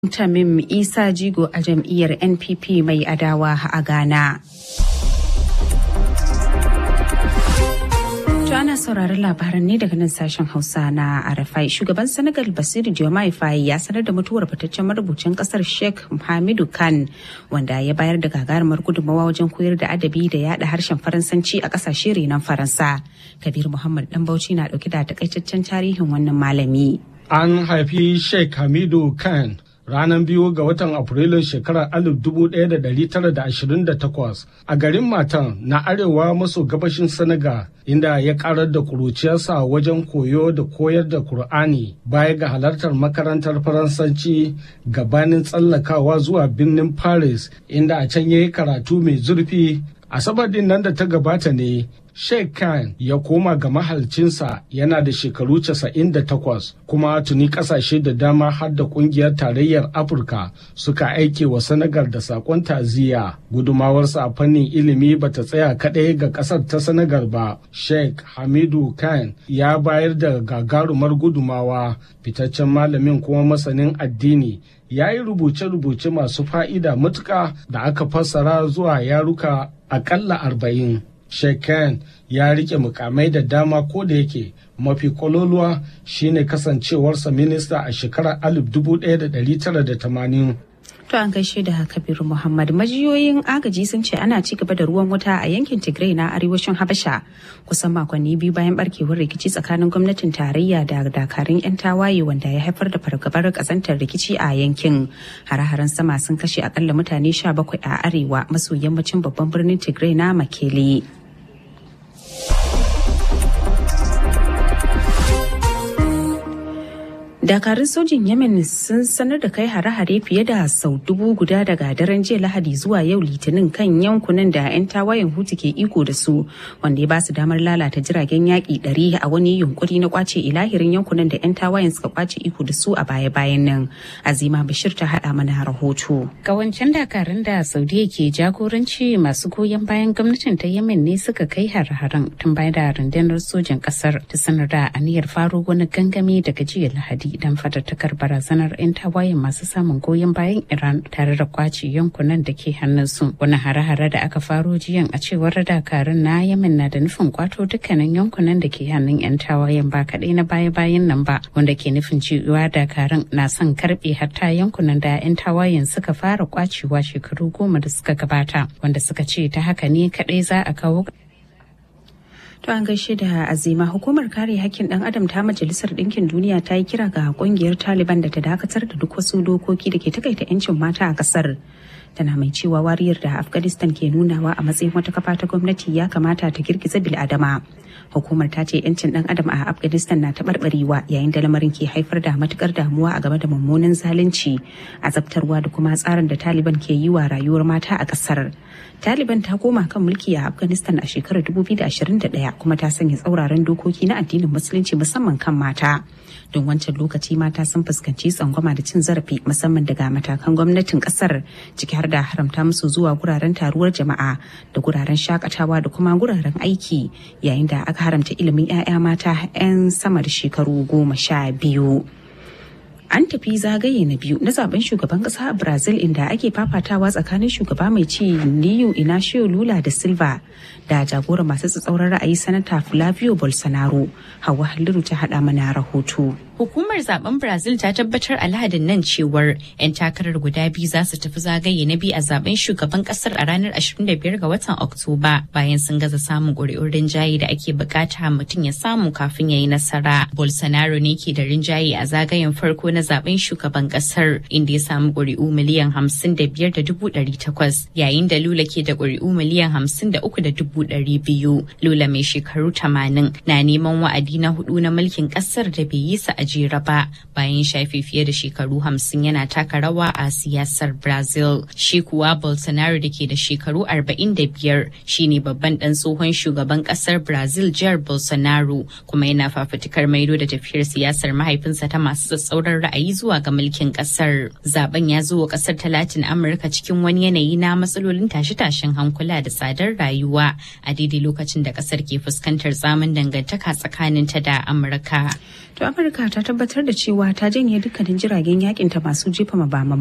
Tamim Isa Jigo a jam'iyyar NPP mai adawa a Ghana. ana sauraron labaran ne daga nan sashen hausa na arafai shugaban senegal basiru diomaye faye ya sanar da mutuwar fitaccen marubucin kasar sheikh hamidu khan wanda ya bayar da gagarumar gudunmawa wajen koyar da adabi da yada harshen faransanci a kasashe renon faransa kabir muhammad dan bauchi na dauke da takaitaccen tarihin wannan malami an haifi sheikh hamidu khan ranar biyu ga watan afrilun shekarar 1928 a garin matan na arewa maso gabashin senegal inda ya karar da kuruciyarsa wajen koyo da koyar da kur'ani baya ga halartar makarantar faransanci gabanin tsallakawa zuwa birnin paris inda a can ya yi karatu mai zurfi asabar din nan da ta gabata ne Sheikh Khan ya koma ga mahalcinsa yana da shekaru 98 kuma tuni kasashe da dama har da kungiyar tarayyar Afirka suka aike wa Senegal da sakon taziya. Gudumawarsa a fannin ilimi bata tsaya kaɗai ga ƙasar ta Senegal ba. Sheikh Hamidu Khan ya bayar da gagarumar gudumawa fitaccen malamin kuma masanin addini ya yi rubuce-rubuce masu fa'ida matuka da aka fassara zuwa yaruka akalla arba'in. Shekan ya rike mukamai da dama ko da yake mafi kololuwa shine kasancewarsa minista a shekarar 1980. To an gaishe da Kabiru Muhammad majiyoyin agaji sun ce ana ci gaba da ruwan wuta a yankin Tigray na arewacin Habasha kusan makonni biyu bayan barkewar rikici tsakanin gwamnatin tarayya da dakarun 'yan tawaye wanda ya haifar da fargabar kasantar rikici a yankin. Hare-haren sama sun kashe akalla mutane 17 a arewa maso yammacin babban birnin Tigray na Makele. dakarun sojin yemen sun sanar da kai hare-hare fiye da sau dubu guda daga daren jiya lahadi zuwa yau litinin kan yankunan da 'yan tawayen hutu ke iko da su wanda ya ba su damar lalata jiragen yaƙi ɗari a wani yunkuri na kwace ilahirin yankunan da 'yan tawayen suka kwace iko da su a baya-bayan nan azima bashir ta haɗa mana rahoto kawancen dakarun da saudiya ke jagoranci masu goyon bayan gwamnatin ta yemen ne suka kai hare-haren tun bayan da rundunar sojin ƙasar ta sanar da aniyar faro wani gangami daga jiya lahadi don fatattakar barazanar 'yan tawayen masu samun goyon bayan Iran tare da kwace yankunan da ke hannunsu. Wani hare-hare da aka faro jiyan a cewar dakarun na Yemen na da nufin kwato dukkanin yankunan da ke hannun 'yan tawayen ba kaɗai na baya-bayan nan ba wanda ke nufin cewa dakarun na son karɓe hatta yankunan da 'yan tawayen suka fara kwacewa shekaru goma da suka gabata wanda suka ce ta haka ne kaɗai za a kawo To an gaishe da azima hukumar kare hakkin dan adam ta majalisar ɗinkin duniya ta yi kira ga kungiyar Taliban da ta dakatar da duk wasu dokoki da ke takaita 'yancin mata a ƙasar. Tana mai cewa wariyar da Afghanistan ke nunawa a matsayin wata kafa ta gwamnati ya kamata ta girgiza bil'adama. Hukumar ta ce 'yancin dan adam a Afghanistan na taɓarɓarewa yayin da lamarin ke haifar da matukar damuwa a game da mummunan zalunci, azabtarwa da kuma tsarin da Taliban ke yi wa rayuwar mata a ƙasar. Taliban ta koma kan mulki a Afghanistan a shekarar 2021 kuma ta sanya tsauraran dokoki na addinin musulunci musamman kan mata. Don wancan lokaci mata sun fuskanci tsangwama da cin zarafi musamman daga matakan gwamnatin kasar ciki har da haramta musu zuwa guraren taruwar jama'a da guraren shakatawa da kuma guraren aiki yayin da aka haramta ilimin 'ya'ya mata 'yan sama da shekaru goma sha biyu. an tafi zagaye na biyu na zaben shugaban kasa a brazil inda ake fafatawa tsakanin shugaba mai ci liyu inacio lula da silva da jagoran masu tsatsauran ra'ayi sanata flavio bolsonaro hawa halliru ta hada mana rahoto Hukumar zaben Brazil ta tabbatar a lahadin nan cewar 'yan takarar guda biyu za su tafi zagaye na biyu a zaben shugaban kasar a ranar 25 ga watan Oktoba bayan sun gaza samun ƙuri'un rinjaye da ake bukata mutum ya samu kafin ya yi nasara. Bolsonaro ne ke da rinjaye a zagayen farko na zaben shugaban kasar inda ya samu ƙuri'u miliyan 55 da dubu ɗari takwas yayin da Lula ke da ƙuri'u miliyan 53 da dubu ɗari biyu. Lula mai shekaru 80 na neman wa'adi na hudu na mulkin kasar da bai yi sa a jera ba bayan shafe fiye da shekaru hamsin yana taka rawa a siyasar brazil shi kuwa bolsonaro da ke da shekaru 45 shine babban dan tsohon shugaban kasar brazil jihar bolsonaro kuma yana fafutukar maido da tafiyar siyasar mahaifinsa ta masu tsatsauran ra'ayi ra'ayi zuwa ga mulkin kasar. Zaben ya zo wa kasar ta Latin Amurka cikin wani yanayi na matsalolin tashe-tashen hankula da tsadar rayuwa a daidai lokacin da kasar ke fuskantar tsamin dangantaka tsakanin ta da Amurka. To Amurka ta tabbatar da cewa ta janye dukkanin jiragen yakin ta masu jefa mabama